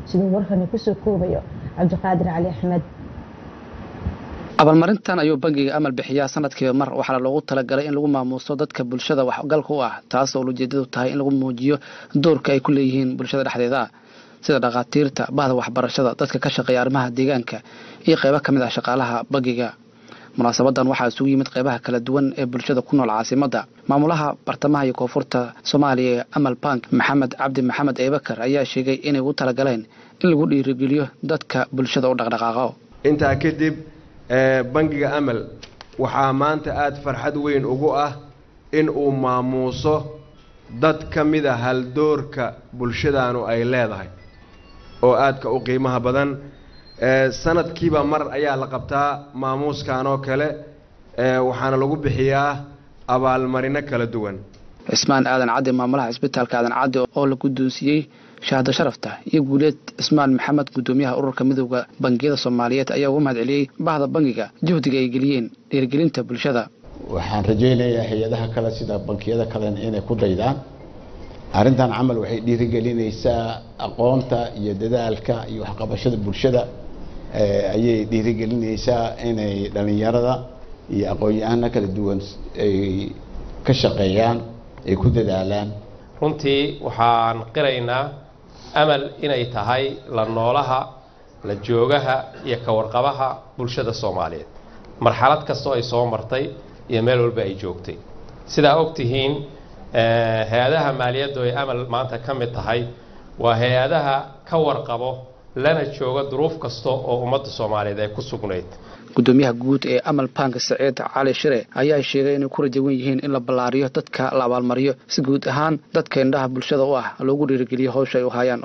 siduu warkani kusoo koobayo cabdiqaadir cali axmed abaalmarintan ayuu bangiga amal bixiyaa sanadkiiba mar waxaana loogu talagalay in lagu maamuuso dadka bulshada waxgalka u ah taas oo ujeedadu tahay in lagu muujiyo doorka ay ku leeyihiin bulshada dhexdeeda sida dhakhaatiirta bahda waxbarashada dadka ka shaqeeya arrimaha deegaanka iyo qeybo ka mid ah shaqaalaha bangiga munaasabadan waxaa isugu yimid qeybaha kala duwan ee bulshada ku nool caasimadda maamulaha bartamaha iyo koonfurta soomaaliya ee amal bank maxamed cabdi maxamed eebakar ayaa sheegay inay ugu talagaleen in lagu dhiirigeliyo dadka bulshada u dhaqdhaqaaqo intaa kadib bangiga amal waxaa maanta aada farxad weyn ugu ah in uu maamuuso dad ka mid a haldoorka bulshadaanu ay leedahay oo aadka u qiimaha badan sanadkiiba mar ayaa la qabtaa maamuuskan oo kale waxaana lagu bixiyaa abaalmarino kala duwan cismaan aadan caddi maamulaha cisbitaalka aadan caddi oo la guddoonsiiyey shahaado sharafta iyo guuleed cismaan maxamed guddoomiyaha ururka midooda bangiyada soomaaliyeed ayaa uga mahad celiyey bahda bangiga juhdiga ay geliyeen dhiirigelinta bulshada waxaan rajaynayaa hay-adaha kale sida bankiyada kalena inay ku daydaan arrintan camal waxay dhiirigelinaysaa aqoonta iyo dadaalka iyo waxqabashada bulshada ayay dhiirigelinaysaa inay dhallinyarada iyo aqoon-yahano kala duwan ay ka shaqeeyaan ay ku dadaalaan runtii waxaan qiraynaa amal inay tahay la noolaha la joogaha iyo ka warqabaha bulshada soomaaliyeed marxalad kastoo ay soo martay iyo meel walba ay joogtay sidaa og tihiin hay-adaha maaliyaddu ay amal maanta ka mid tahay waa hay-adaha ka warqabo lana jooga duruuf kasta oo ummadda soomaaliyeed ay ku sugnayd gudoomiyaha guud ee amal bank saciid cali shire ayaa sheegay inay ku rajawan yihiin in la ballaariyo dadka la abaalmariyo si guud ahaan dadka indhaha bulshada u ah loogu dhiirigeliyo howsha ay u hayaan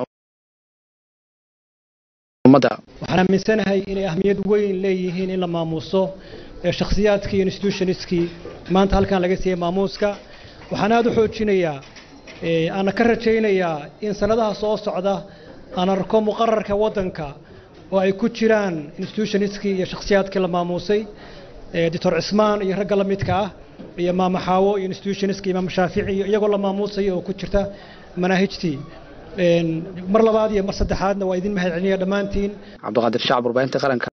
waxaan aaminsanahay inay ahmiyad weyn leeyihiin in la maamuuso shakhsiyaadkii iyo institutionskii maanta halkan laga siiyey maamuuska waxaan aada u xoojinayaa aana ka rajaynayaa in sanadaha soo socda aan arko muqararka waddanka oo ay ku jiraan institutionskii iyo shakhsiyaadkii la maamuusay doctor cismaan iyo ragga la midka ah iyo maama xaawo iyo institutionskii imaam shaafici iyo iyagoo la maamuusaya oo ku jirta manaahijtii mar labaad iyo mar saddexaadna waa idin mahad celinaya dhammaantiin cabdiqaadir shacab warbaahinta qaranka